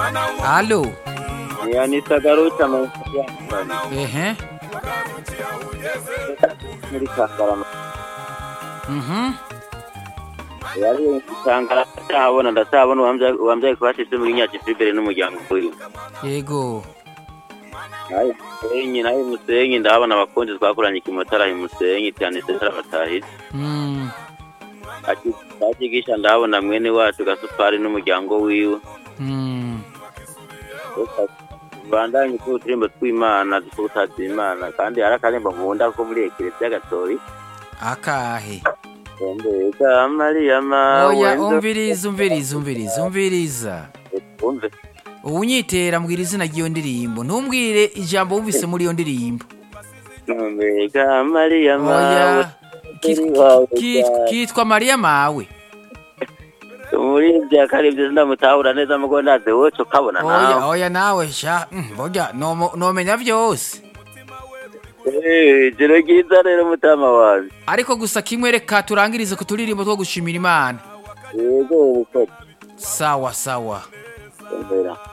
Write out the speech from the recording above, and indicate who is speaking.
Speaker 1: Halo.
Speaker 2: yanitagaruta
Speaker 1: Ehe.
Speaker 2: muri Kangarama
Speaker 1: Mhm.
Speaker 2: yari Kangarama ndahabona ndahabona uwambyaye kubashyize muri Nyakivibere n'umuryango uri
Speaker 1: Yego.
Speaker 2: nayo Musenyi nayo Musenyi ndahabona abakunzi twakoranye ikimotara Musenyi cyane sentara batahise
Speaker 1: Mm.
Speaker 2: akigisha ndahabona mwene wacu gasupari n'umuryango wiwe
Speaker 1: Mm.
Speaker 2: bandanye ko uturimbo tw'imana dufutaza imana kandi hari akarimbo nkunda ko muri ekereziya gatolika
Speaker 1: Akahe.
Speaker 2: mbega mariya mawe
Speaker 1: Oya umviriza umviriza umviriza umviriza.
Speaker 2: umve
Speaker 1: Unyitera mbwira izina ry'iyo ndirimbo. Ntumbwire ijambo wumvise muri iyo ndirimbo.
Speaker 2: mbega mariya mawe
Speaker 1: Oya. Kit- kit- Kitwa Maria mawe.
Speaker 2: muri bya karibyo ndamutahura neza mugo ndaze wowe ukabona
Speaker 1: Oya
Speaker 2: nawe
Speaker 1: oya nawe sha. mm, Burya nomo- nomenya byose.
Speaker 2: Eh, jero ryiza rero mutama wanjye
Speaker 1: Ariko gusa kimwe reka turangirize ku turirimbo two gushimira Imana.
Speaker 2: yego ubukoti
Speaker 1: Sawa sawa.
Speaker 2: mbera